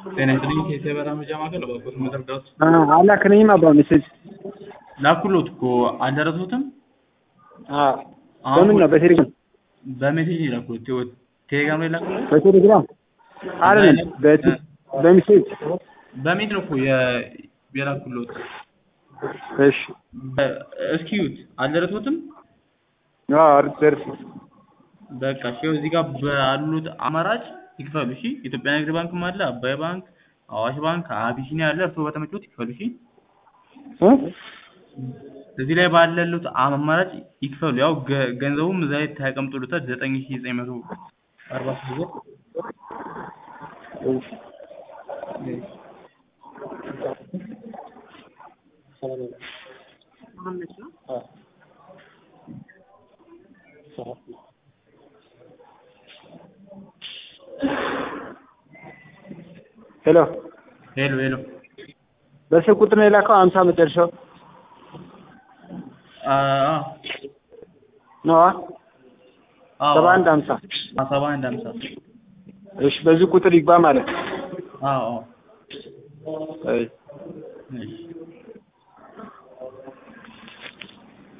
ጤና ይስጥልኝ ከኢትዮጵያ መረጃ ማዕከል እባክዎት መረዳት አላክልኝም አባ ሜሴጅ ላኩሎት እኮ አልደረሱትም? በምን ነው በቴሌግራም በሜሴጅ ነው የላኩሎት። ቴሌግራም ላይ ላኩሎት? በቴሌግራም አይደለም በቴ- በሜሴጅ በሜት ነው እኮ የ- የላኩሎት። እሺ በ- እስኪ እዩት። አልደረሱትም? አዎ ደርስ በቃ እሺ፣ ይኸው እዚህ ጋር ባሉት አማራጭ ይክፈሉ። እሺ፣ ኢትዮጵያ ንግድ ባንክም አለ፣ አባይ ባንክ፣ አዋሽ ባንክ፣ አቢሲኒያ አለ። እርስዎ በተመቾት ይክፈሉ። እሺ፣ እዚህ ላይ ባለሉት አማራጭ ይክፈሉ። ያው ገ- ገንዘቡም እዛ ላይ ተቀምጦልታል ዘጠኝ ሺህ ዘጠኝ መቶ አርባ ሶስት ብር ሄሎ ሄሎ ሄሎ በስልክ ቁጥር ነው የላከው ሀምሳ መጨረሻው አ አ ነዋ አዎ ሰባ አንድ ሀምሳ አ ሰባ አንድ ሀምሳ እሺ በዚህ ቁጥር ይግባ ማለት አዎ አዎ አይ እሺ